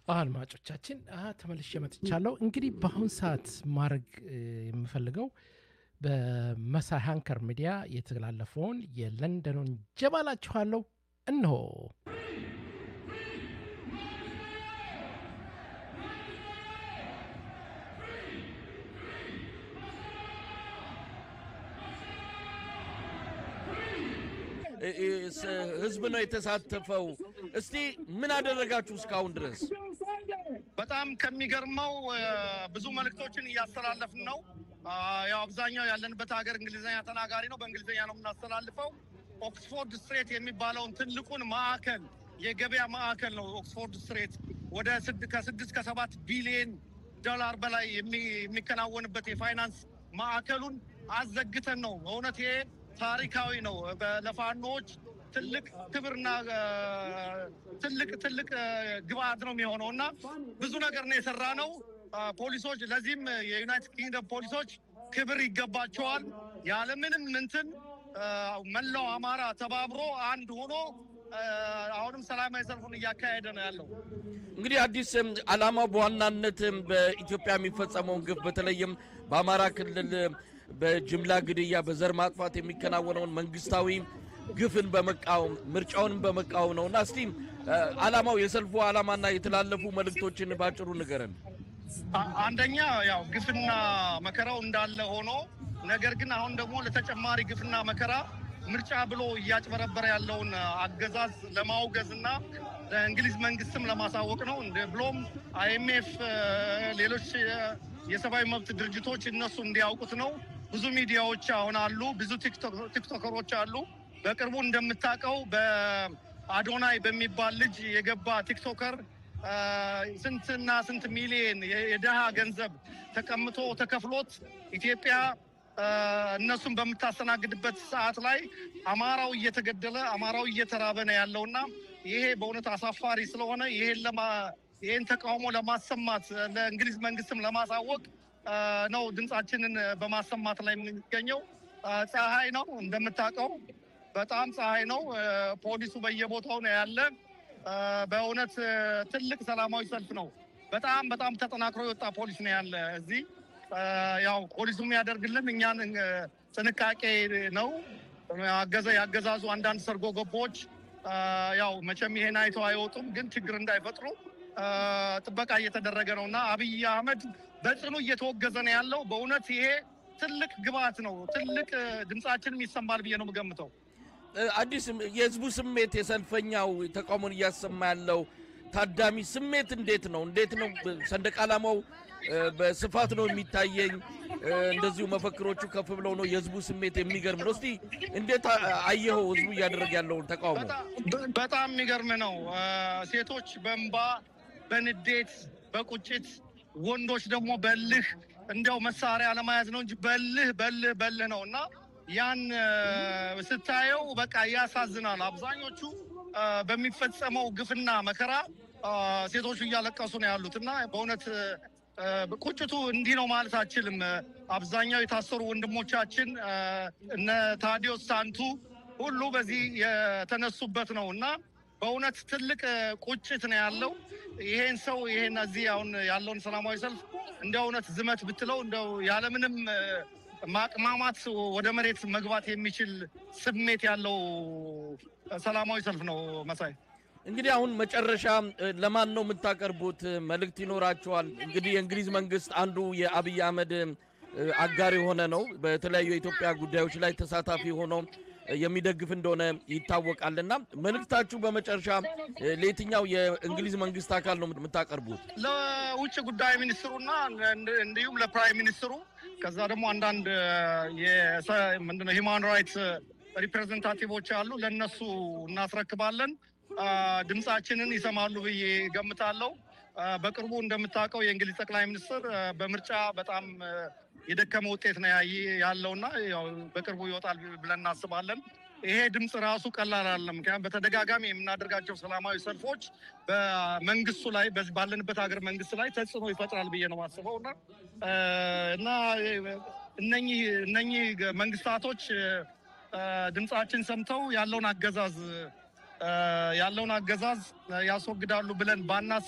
አድማጮቻችን ተመልሼ መጥቻለሁ። እንግዲህ በአሁን ሰዓት ማድረግ የምፈልገው በመሳይ ሃንከር ሚዲያ የተላለፈውን የለንደኑን ጀባላችኋለሁ። እነሆ ህዝብ ነው የተሳተፈው። እስቲ ምን አደረጋችሁ እስካሁን ድረስ? በጣም ከሚገርመው ብዙ መልእክቶችን እያስተላለፍን ነው። ያው አብዛኛው ያለንበት ሀገር እንግሊዝኛ ተናጋሪ ነው። በእንግሊዝኛ ነው የምናስተላልፈው። ኦክስፎርድ ስትሬት የሚባለውን ትልቁን ማዕከል የገበያ ማዕከል ነው። ኦክስፎርድ ስትሬት ወደ ከስድስት ከሰባት ቢሊየን ዶላር በላይ የሚከናወንበት የፋይናንስ ማዕከሉን አዘግተን ነው። በእውነት ይሄ ታሪካዊ ነው። ለፋኖች ትልቅ ክብርና ትልቅ ትልቅ ግብአት ነው የሚሆነው እና ብዙ ነገር ነው የሰራ ነው። ፖሊሶች ለዚህም የዩናይትድ ኪንግደም ፖሊሶች ክብር ይገባቸዋል። ያለምንም እንትን መላው አማራ ተባብሮ አንድ ሆኖ አሁንም ሰላማዊ ሰልፉን እያካሄደ ነው ያለው። እንግዲህ አዲስ ዓላማው በዋናነት በኢትዮጵያ የሚፈጸመውን ግፍ በተለይም በአማራ ክልል በጅምላ ግድያ፣ በዘር ማጥፋት የሚከናወነውን መንግስታዊ ግፍን በመቃወም ምርጫውንም በመቃወም ነው እና እስቲ ዓላማው የሰልፉ ዓላማና የተላለፉ መልእክቶችን ባጭሩ ንገረን። አንደኛ ያው ግፍና መከራው እንዳለ ሆኖ ነገር ግን አሁን ደግሞ ለተጨማሪ ግፍና መከራ ምርጫ ብሎ እያጭበረበረ ያለውን አገዛዝ ለማውገዝ እና ለእንግሊዝ መንግስትም ለማሳወቅ ነው። ብሎም አይኤምኤፍ፣ ሌሎች የሰብአዊ መብት ድርጅቶች እነሱ እንዲያውቁት ነው። ብዙ ሚዲያዎች አሁን አሉ፣ ብዙ ቲክቶከሮች አሉ። በቅርቡ እንደምታውቀው በአዶናይ በሚባል ልጅ የገባ ቲክቶከር ስንትና ስንት ሚሊየን የድሃ ገንዘብ ተቀምጦ ተከፍሎት ኢትዮጵያ እነሱን በምታስተናግድበት ሰዓት ላይ አማራው እየተገደለ አማራው እየተራበ ነው ያለውና ይሄ በእውነት አሳፋሪ ስለሆነ ይሄን ይህን ተቃውሞ ለማሰማት ለእንግሊዝ መንግስትም ለማሳወቅ ነው ድምፃችንን በማሰማት ላይ የምንገኘው። ፀሐይ ነው እንደምታውቀው፣ በጣም ፀሐይ ነው። ፖሊሱ በየቦታው ነው ያለ። በእውነት ትልቅ ሰላማዊ ሰልፍ ነው። በጣም በጣም ተጠናክሮ የወጣ ፖሊስ ነው ያለ እዚህ። ያው ፖሊሱ የሚያደርግልን እኛን ጥንቃቄ ነው። አገዘ ያገዛዙ አንዳንድ ሰርጎ ገቦች ያው መቼም ይሄን አይተው አይወጡም፣ ግን ችግር እንዳይፈጥሩ ጥበቃ እየተደረገ ነው እና አብይ አህመድ በጽኑ እየተወገዘ ነው ያለው። በእውነት ይሄ ትልቅ ግብአት ነው። ትልቅ ድምፃችንም ይሰማል ብዬ ነው የምገምተው። አዲስ የህዝቡ ስሜት የሰልፈኛው ተቃውሞን እያሰማ ያለው ታዳሚ ስሜት እንዴት ነው? እንዴት ነው? ሰንደቅ ዓላማው በስፋት ነው የሚታየኝ። እንደዚሁ መፈክሮቹ ከፍ ብለው ነው። የህዝቡ ስሜት የሚገርም ነው። እስቲ እንዴት አየኸው? ህዝቡ እያደረገ ያለውን ተቃውሞ በጣም የሚገርም ነው። ሴቶች በእንባ በንዴት በቁጭት ወንዶች ደግሞ በልህ እንዲያው መሳሪያ ለመያዝ ነው እንጂ በልህ በልህ በልህ ነው እና ያን ስታየው በቃ ያሳዝናል። አብዛኞቹ በሚፈጸመው ግፍና መከራ ሴቶቹ እያለቀሱ ነው ያሉት እና በእውነት ቁጭቱ እንዲህ ነው ማለት አችልም። አብዛኛው የታሰሩ ወንድሞቻችን እነ ታዲዮስ ሳንቱ ሁሉ በዚህ የተነሱበት ነው እና በእውነት ትልቅ ቁጭት ነው ያለው። ይሄን ሰው ይሄን እዚህ አሁን ያለውን ሰላማዊ ሰልፍ እንደ እውነት ዝመት ብትለው እንደው ያለምንም ማቅማማት ወደ መሬት መግባት የሚችል ስሜት ያለው ሰላማዊ ሰልፍ ነው። መሳይ እንግዲህ አሁን መጨረሻ ለማን ነው የምታቀርቡት? መልእክት ይኖራቸዋል። እንግዲህ የእንግሊዝ መንግስት አንዱ የአብይ አህመድ አጋር የሆነ ነው። በተለያዩ የኢትዮጵያ ጉዳዮች ላይ ተሳታፊ ሆኖ የሚደግፍ እንደሆነ ይታወቃልና መልእክታችሁ በመጨረሻ ለየትኛው የእንግሊዝ መንግስት አካል ነው የምታቀርቡት? ለውጭ ጉዳይ ሚኒስትሩና እንዲሁም ለፕራይም ሚኒስትሩ ከዛ ደግሞ አንዳንድ ምንድነው ሂማን ራይትስ ሪፕሬዘንታቲቮች አሉ። ለእነሱ እናስረክባለን። ድምፃችንን ይሰማሉ ብዬ ገምታለሁ። በቅርቡ እንደምታውቀው የእንግሊዝ ጠቅላይ ሚኒስትር በምርጫ በጣም የደከመ ውጤት ነው ያለውና በቅርቡ ይወጣል ብለን እናስባለን። ይሄ ድምፅ ራሱ ቀላል አይደለም። ምክንያቱም በተደጋጋሚ የምናደርጋቸው ሰላማዊ ሰልፎች በመንግስቱ ላይ ባለንበት ሀገር መንግስት ላይ ተጽዕኖ ይፈጥራል ብዬ ነው የማስበው እና እና እነኚህ እነኚህ መንግስታቶች ድምፃችን ሰምተው ያለውን አገዛዝ ያለውን አገዛዝ ያስወግዳሉ ብለን ባናስ